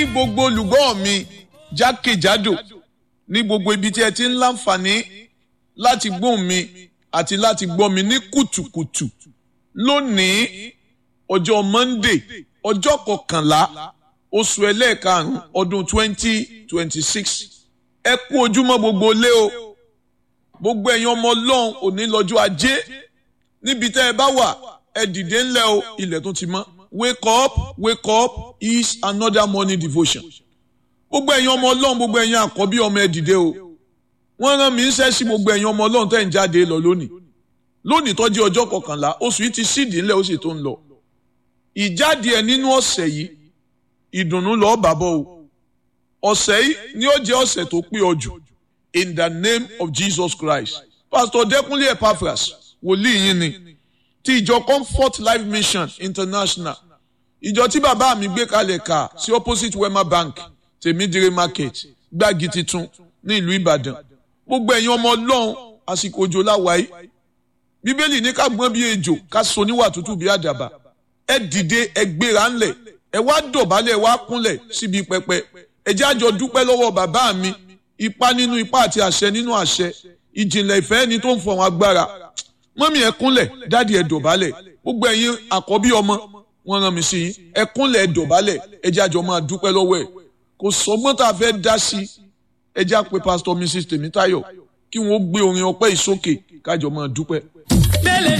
gbogbo olùgbọ́ mi jákèjádò ní gbogbo ibi tí ẹ ti ń láǹfààní láti gbóhùn mi àti láti gbọ́ mi ní kùtùkùtù lónìí ọjọ́ Monday ọjọ́ kọkànlá oṣù ẹlẹ́ẹ̀karùn-ún ọdún twenty twenty six ẹ kú ojúmọ́ gbogbo lé o gbogbo ẹ̀yin ọmọ ọlọ́run òní lọ́jọ́ ajé níbi tẹ́ ẹ bá wà ẹ dìde ńlẹ̀ o ilẹ̀ tó ti mọ́ wake up wake up is another morning devotion gbogbo ẹ̀yin ọmọ ọlọ́run gbogbo ẹ̀yin àkọ́bí ọmọ ẹ dìde o wọ́n rán mi ń ṣẹ́ sí gbogbo ẹ̀yin ọmọ ọlọ́run tẹ́ ń jáde lọ lónìí lónìí tó jẹ́ ọjọ́ kọkànlá oṣù yìí ti sídìí ńlẹ̀ ó sì tó ń lọ ìjáde ẹ̀ nínú ọ̀sẹ̀ yìí ìdùnnú lọ́ọ́ bàbọ̀ o ọ̀sẹ̀ yìí ni ó jẹ́ ọ̀sẹ̀ tó pé ọ jù in the name of Jesus Christ Pastor Dẹ́kunlé Epaphras wòlíì yín ni ti ìjọ Comfort Life Mission International ìjọ tí bàbá mi gbé kalẹ̀ kà sí opposite Wema Bank tèmídìrí market gbági titun ní ìlú Ìbàdàn gbogbo ẹ̀yin ọmọ Ọlọ́run àsìkò òjò láwàáyé Bíbélì ní ká gbọ́n bí ejò ká so níwà tútù bí àdàbà ẹ dìde ẹ gbéra ńlẹ̀ ẹ wá dọ̀bálẹ̀ ẹ wá kúnlẹ̀ síbi pẹpẹ ẹ jẹ́ àjọ dúpẹ́ lọ́wọ́ bàbá mi ipá nínú ipá àti àṣẹ nínú àṣẹ ìjìnlẹ̀ ìfẹ́ ẹni tó ń fọ̀hún agbára mọ́mí ẹ kúnlẹ̀ dáàdi ẹ dọ̀bálẹ̀ gbogbo ẹ̀yin àkọ́bí ọmọ wọn rán mi sí yín ẹ kúnlẹ̀ ẹ dọ̀bálẹ̀ ẹ jẹ́ àjọ máa dúpẹ́ lọ́wọ́ ẹ̀ kò sọgbọ́n tá a fẹ́ dá sí ẹ jẹ́ àpè pásítọ̀ Mrs Tèmítáyọ̀ kí wọ́n gbé orin ọpẹ́ ìsókè kájọ máa dúpẹ́.